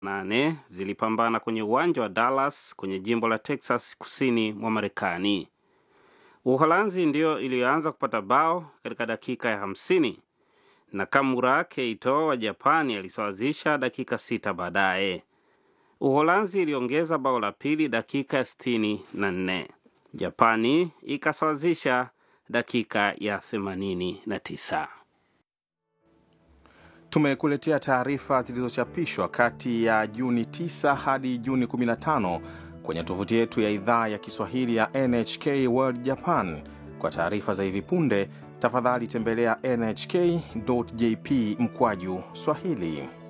nane zilipambana kwenye uwanja wa Dallas kwenye jimbo la Texas kusini mwa Marekani. Uholanzi ndiyo iliyoanza kupata bao katika dakika ya hamsini na Kamura Keito wa Japani alisawazisha dakika sita baadaye. Uholanzi iliongeza bao la pili dakika ya sitini na nne. Japani ikasawazisha dakika ya themanini na tisa. Tumekuletea taarifa zilizochapishwa kati ya Juni 9 hadi Juni 15 kwenye tovuti yetu ya idhaa ya Kiswahili ya NHK World Japan. Kwa taarifa za hivi punde, tafadhali tembelea nhk.jp mkwaju Swahili.